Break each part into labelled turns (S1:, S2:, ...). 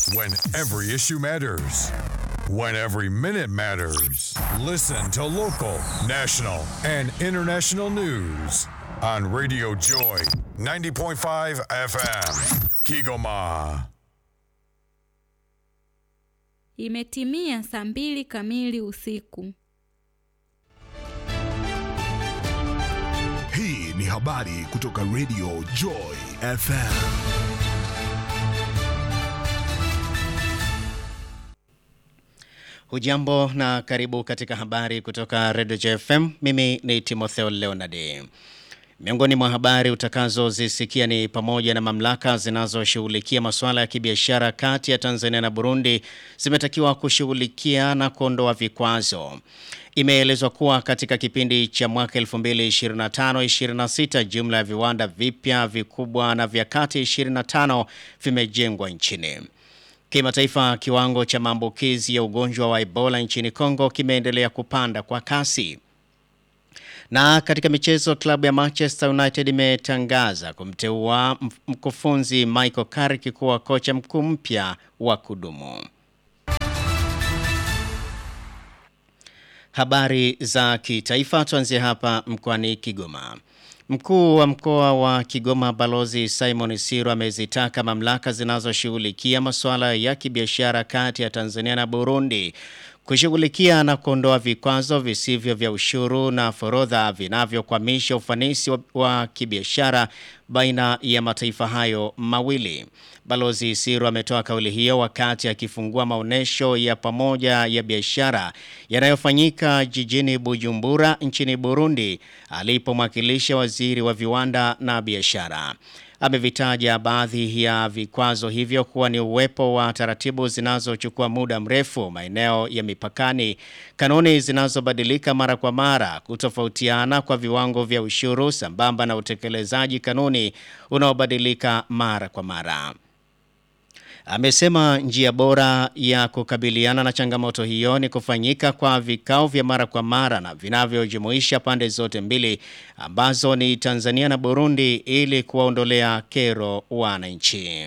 S1: When every issue matters. When every minute matters. Listen to local, national, and international news on Radio Joy 90.5 FM. Kigoma.
S2: Imetimia saa mbili kamili usiku.
S3: Hii ni habari kutoka Radio Joy FM.
S4: Hujambo na karibu katika habari kutoka Radio JFM. Mimi ni Timotheo Leonard. Miongoni mwa habari utakazozisikia ni pamoja na mamlaka zinazoshughulikia masuala ya kibiashara kati ya Tanzania na Burundi zimetakiwa kushughulikia na kuondoa vikwazo. Imeelezwa kuwa katika kipindi cha mwaka 2025-26 jumla ya viwanda vipya vikubwa na vya kati 25 vimejengwa nchini. Kimataifa, kiwango cha maambukizi ya ugonjwa wa Ebola nchini Kongo kimeendelea kupanda kwa kasi. Na katika michezo, klabu ya Manchester United imetangaza kumteua mkufunzi Michael Carrick kuwa kocha mkuu mpya wa kudumu. Habari za kitaifa, tuanzie hapa mkoani Kigoma. Mkuu wa mkoa wa Kigoma Balozi Simon Siro amezitaka mamlaka zinazoshughulikia masuala ya kibiashara kati ya Tanzania na Burundi kushughulikia na kuondoa vikwazo visivyo vya ushuru na forodha vinavyokwamisha ufanisi wa, wa kibiashara baina ya mataifa hayo mawili. Balozi Siro ametoa kauli hiyo wakati akifungua maonyesho ya pamoja ya biashara yanayofanyika jijini Bujumbura nchini Burundi alipomwakilisha waziri wa viwanda na biashara. Amevitaja baadhi ya vikwazo hivyo kuwa ni uwepo wa taratibu zinazochukua muda mrefu maeneo ya mipakani, kanuni zinazobadilika mara kwa mara, kutofautiana kwa viwango vya ushuru sambamba na utekelezaji kanuni unaobadilika mara kwa mara. Amesema njia bora ya kukabiliana na changamoto hiyo ni kufanyika kwa vikao vya mara kwa mara na vinavyojumuisha pande zote mbili ambazo ni Tanzania na Burundi ili kuwaondolea kero wananchi.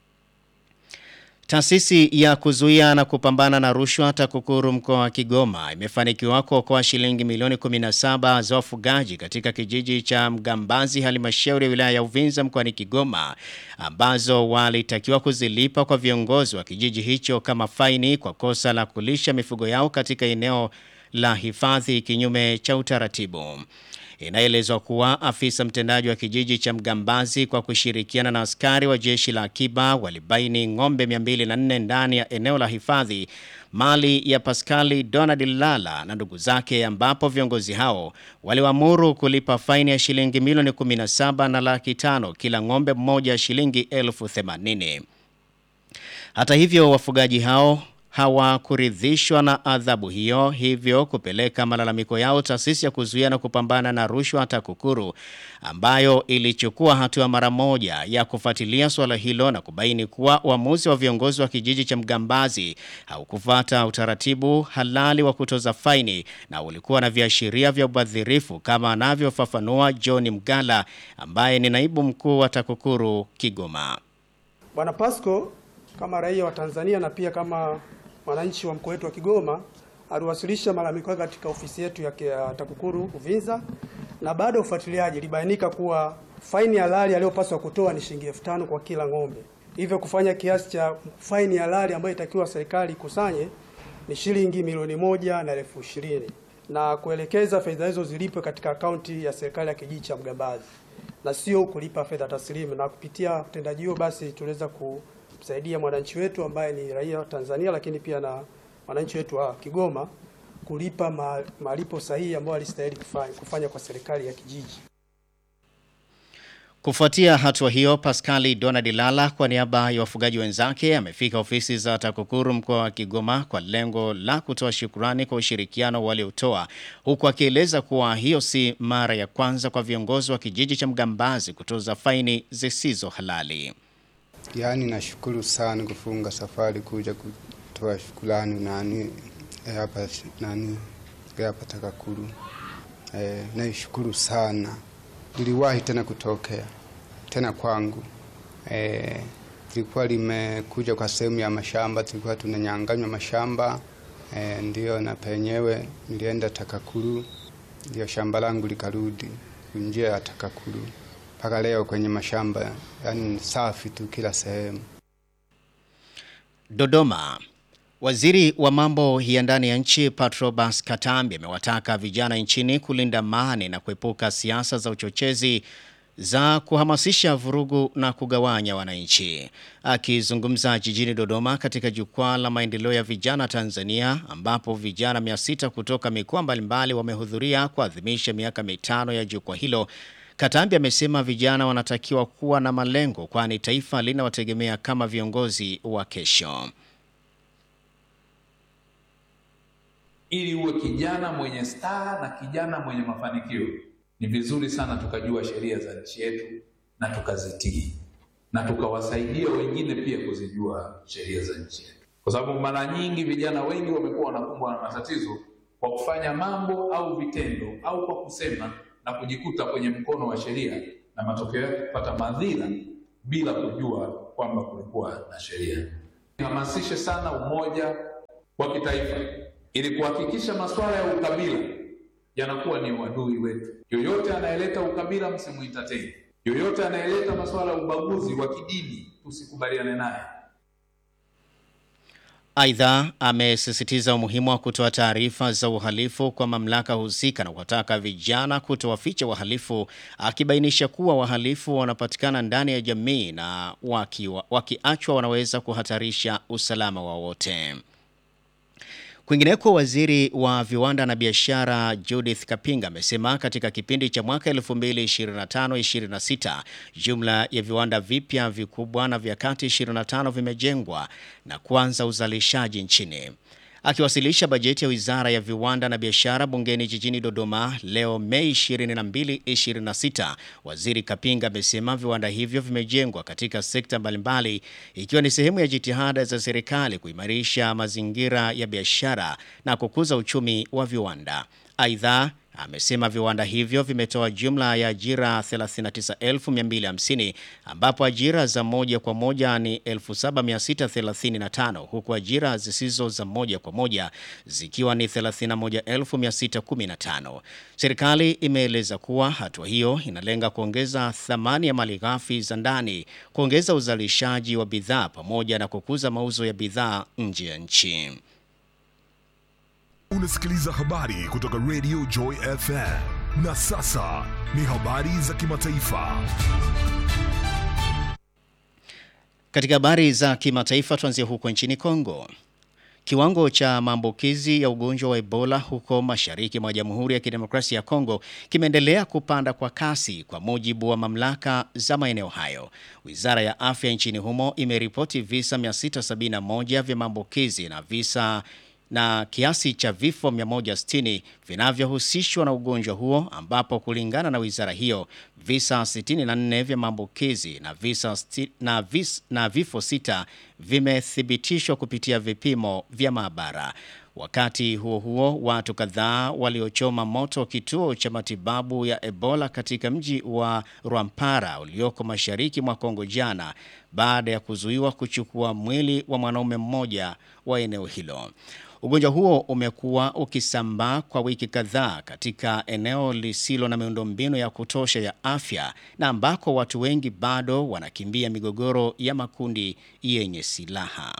S4: Taasisi ya kuzuia na kupambana na rushwa TAKUKURU mkoa wa Kigoma imefanikiwa kuokoa shilingi milioni 17 za wafugaji katika kijiji cha Mgambazi halmashauri ya wilaya ya Uvinza mkoani Kigoma ambazo walitakiwa kuzilipa kwa viongozi wa kijiji hicho kama faini kwa kosa la kulisha mifugo yao katika eneo la hifadhi kinyume cha utaratibu. Inaelezwa kuwa afisa mtendaji wa kijiji cha Mgambazi kwa kushirikiana na askari wa jeshi la akiba walibaini ng'ombe 204 ndani ya eneo la hifadhi mali ya Paskali Donald Lala na ndugu zake, ambapo viongozi hao waliwaamuru kulipa faini ya shilingi milioni 17 na laki tano kila ng'ombe mmoja shilingi elfu themanini. Hata hivyo wafugaji hao hawakuridhishwa na adhabu hiyo, hivyo kupeleka malalamiko yao taasisi ya kuzuia na kupambana na rushwa TAKUKURU, ambayo ilichukua hatua mara moja ya kufuatilia suala hilo na kubaini kuwa uamuzi wa viongozi wa kijiji cha Mgambazi haukufuata utaratibu halali wa kutoza faini na ulikuwa na viashiria vya ubadhirifu, kama anavyofafanua John Mgala ambaye ni naibu mkuu wa TAKUKURU Kigoma.
S5: Bwana Pasco kama raia wa Tanzania na pia kama mwananchi wa mkoa wetu wa Kigoma aliwasilisha malalamiko yake katika ofisi yetu ya TAKUKURU Uvinza, na baada ya ufuatiliaji ilibainika kuwa faini halali aliyopaswa kutoa ni shilingi elfu tano kwa kila ng'ombe, hivyo kufanya kiasi cha faini halali ambayo itakiwa serikali ikusanye ni shilingi milioni moja na elfu ishirini na kuelekeza fedha hizo zilipwe katika akaunti ya serikali ya kijiji cha Mgambazi na sio kulipa fedha taslimu. Na kupitia utendaji huo basi tuliweza ku msaidia mwananchi wetu ambaye ni raia wa Tanzania lakini pia na wananchi wetu wa Kigoma kulipa ma, malipo sahihi ambayo alistahili kufanya, kufanya kwa serikali ya kijiji.
S4: Kufuatia hatua hiyo, Paskali Donald Lala kwa niaba ya wafugaji wenzake amefika ofisi za TAKUKURU mkoa wa Kigoma kwa lengo la kutoa shukurani kwa ushirikiano waliotoa, huku akieleza kuwa hiyo si mara ya kwanza kwa viongozi wa kijiji cha Mgambazi kutoza faini zisizo halali.
S6: Yaani nashukuru sana kufunga safari kuja kutoa shukrani nani hapa nani hapa TAKUKURU. Eh, naishukuru sana. Niliwahi tena kutokea tena kwangu. Eh, lilikuwa limekuja kwa sehemu ya mashamba, tulikuwa tunanyanganywa mashamba e, ndio na penyewe nilienda Takakuru, ndio shamba langu likarudi njia ya Takakuru mpaka leo kwenye mashamba, yani safi tu kila sehemu.
S4: Dodoma. Waziri wa mambo ya ndani ya nchi Patrobas Katambi amewataka vijana nchini kulinda amani na kuepuka siasa za uchochezi za kuhamasisha vurugu na kugawanya wananchi. Akizungumza jijini Dodoma katika jukwaa la maendeleo ya vijana Tanzania, ambapo vijana 600 kutoka mikoa mbalimbali wamehudhuria kuadhimisha miaka mitano ya jukwaa hilo, Katambi amesema vijana wanatakiwa kuwa na malengo, kwani taifa linawategemea kama viongozi wa kesho.
S7: Ili uwe kijana mwenye staa na kijana mwenye mafanikio, ni vizuri sana tukajua sheria za nchi yetu na tukazitii na tukawasaidia wengine pia kuzijua sheria za nchi yetu, kwa sababu mara nyingi vijana wengi wamekuwa wanakumbwa na matatizo kwa kufanya mambo au vitendo au kwa kusema na kujikuta kwenye mkono wa sheria na matokeo yake kupata madhira bila kujua kwamba kulikuwa na sheria. Hamasishe sana umoja wa kitaifa ili kuhakikisha masuala ya ukabila yanakuwa ni uadui wetu. Yoyote anayeleta ukabila msimuentertain. Yoyote anayeleta masuala ya ubaguzi wa kidini tusikubaliane naye.
S4: Aidha, amesisitiza umuhimu wa kutoa taarifa za uhalifu kwa mamlaka husika na kuwataka vijana kutowaficha wahalifu, akibainisha kuwa wahalifu wanapatikana ndani ya jamii na wakiwa- wakiachwa wanaweza kuhatarisha usalama wa wote. Kwingineko, waziri wa viwanda na biashara Judith Kapinga amesema katika kipindi cha mwaka 2025-26 jumla ya viwanda vipya vikubwa na vya kati 25 vimejengwa na kuanza uzalishaji nchini. Akiwasilisha bajeti ya Wizara ya Viwanda na Biashara bungeni jijini Dodoma leo Mei 22, 26, Waziri Kapinga amesema viwanda hivyo vimejengwa katika sekta mbalimbali ikiwa ni sehemu ya jitihada za serikali kuimarisha mazingira ya biashara na kukuza uchumi wa viwanda. Aidha, amesema viwanda hivyo vimetoa jumla ya ajira 39250 ambapo ajira za moja kwa moja ni 7635 huku ajira zisizo za moja kwa moja zikiwa ni 31615. Serikali imeeleza kuwa hatua hiyo inalenga kuongeza thamani ya malighafi za ndani, kuongeza uzalishaji wa bidhaa pamoja na kukuza mauzo ya bidhaa nje ya nchi.
S3: Unasikiliza habari kutoka Radio Joy FM. Na sasa ni habari za kimataifa.
S4: Katika habari za kimataifa tuanzie huko nchini Kongo. Kiwango cha maambukizi ya ugonjwa wa Ebola huko mashariki mwa Jamhuri ya Kidemokrasia ya Kongo kimeendelea kupanda kwa kasi kwa mujibu wa mamlaka za maeneo hayo. Wizara ya Afya nchini humo imeripoti visa 671 vya maambukizi na visa na kiasi cha vifo 160 vinavyohusishwa na ugonjwa huo ambapo kulingana na wizara hiyo visa 64 vya maambukizi na visa sti, na, vis, na vifo sita vimethibitishwa kupitia vipimo vya maabara. Wakati huo huo, watu kadhaa waliochoma moto kituo cha matibabu ya Ebola katika mji wa Rwampara ulioko mashariki mwa Kongo jana baada ya kuzuiwa kuchukua mwili wa mwanaume mmoja wa eneo hilo. Ugonjwa huo umekuwa ukisambaa kwa wiki kadhaa katika eneo lisilo na miundombinu ya kutosha ya afya na ambako watu wengi bado wanakimbia migogoro ya makundi yenye silaha.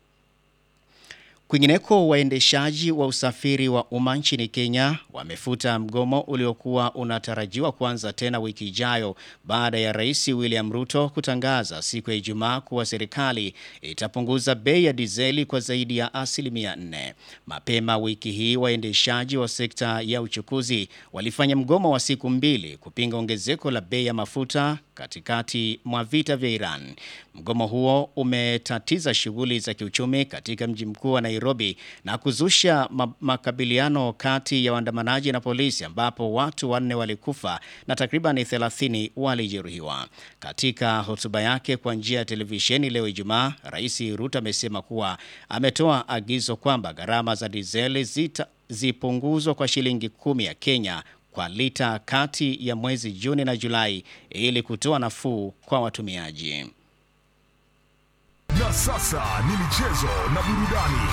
S4: Kwingineko, waendeshaji wa usafiri wa umma nchini Kenya wamefuta mgomo uliokuwa unatarajiwa kuanza tena wiki ijayo baada ya Rais William Ruto kutangaza siku ya Ijumaa kuwa serikali itapunguza bei ya dizeli kwa zaidi ya asilimia nne. Mapema wiki hii waendeshaji wa sekta ya uchukuzi walifanya mgomo wa siku mbili kupinga ongezeko la bei ya mafuta katikati mwa vita vya Iran. Mgomo huo umetatiza shughuli za kiuchumi katika mji mkuu wa Nairobi na kuzusha ma makabiliano kati ya waandamanaji na polisi ambapo watu wanne walikufa na takriban 30 walijeruhiwa. Katika hotuba yake kwa njia ya televisheni leo Ijumaa, Rais Ruto amesema kuwa ametoa agizo kwamba gharama za dizeli zita zipunguzwa kwa shilingi kumi ya Kenya kwa lita kati ya mwezi Juni na Julai ili kutoa nafuu kwa watumiaji.
S3: Na sasa ni michezo na burudani.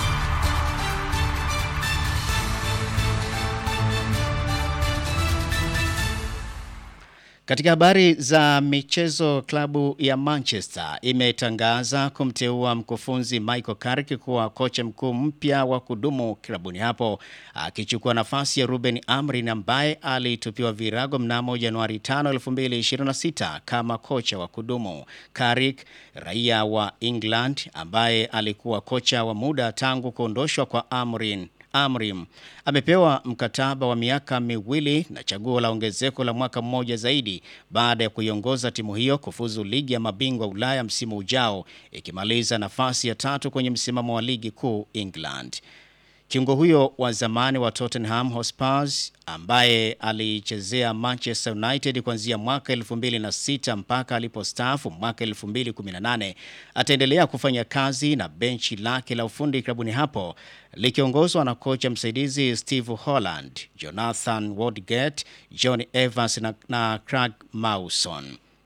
S4: Katika habari za michezo, klabu ya Manchester imetangaza kumteua mkufunzi Michael Carrick kuwa kocha mkuu mpya wa kudumu klabuni hapo, akichukua nafasi ya Ruben Amorim ambaye alitupiwa virago mnamo Januari 5, 2026 kama kocha wa kudumu. Carrick, raia wa England ambaye alikuwa kocha wa muda tangu kuondoshwa kwa Amorim Amrim amepewa mkataba wa miaka miwili na chaguo la ongezeko la mwaka mmoja zaidi baada ya kuiongoza timu hiyo kufuzu ligi ya mabingwa Ulaya msimu ujao ikimaliza nafasi ya tatu kwenye msimamo wa ligi kuu England. Kiungo huyo wa zamani wa Tottenham Hotspur ambaye alichezea Manchester United kuanzia mwaka 2006 mpaka alipostaafu mwaka 2018 ataendelea kufanya kazi na benchi lake la ufundi klabuni hapo likiongozwa na kocha msaidizi Steve Holland, Jonathan Woodgate, John Evans na, na Craig Mawson.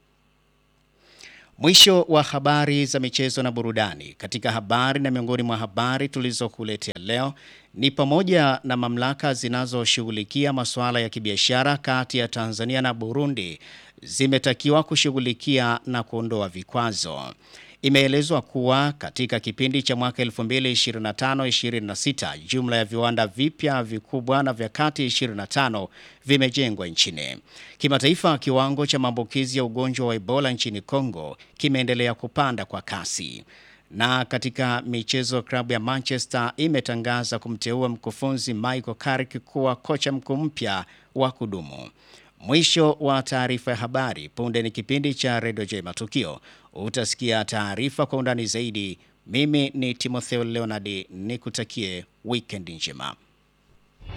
S4: Mwisho wa habari za michezo na burudani. Katika habari na miongoni mwa habari tulizokuletea leo ni pamoja na mamlaka zinazoshughulikia masuala ya kibiashara kati ya Tanzania na Burundi zimetakiwa kushughulikia na kuondoa vikwazo. Imeelezwa kuwa katika kipindi cha mwaka 2025-26 jumla ya viwanda vipya vikubwa na vya kati 25 vimejengwa nchini. Kimataifa, kiwango cha maambukizi ya ugonjwa wa Ebola nchini Kongo kimeendelea kupanda kwa kasi. Na katika michezo, klabu ya Manchester imetangaza kumteua mkufunzi Michael Carrick kuwa kocha mkuu mpya wa kudumu. Mwisho wa taarifa ya habari. Punde ni kipindi cha Redio J Matukio. Utasikia taarifa kwa undani zaidi. Mimi ni Timotheo Leonard, nikutakie wikendi njema.